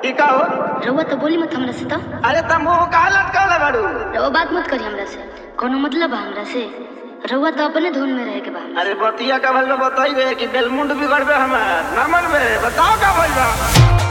की का हो रउआ तो बोली मत हमरा से तो अरे तुम मुंह काहे लटकाले बाड़ू रउआ बात मत करी हमरा से कोनो मतलब बा हमरा से रउआ तो अपने धुन में रहे के बा हमरा अरे बतिया का भल में बताई रे कि बेलमुंड बिगड़बे हमार ना मनबे बताओ का भइल बा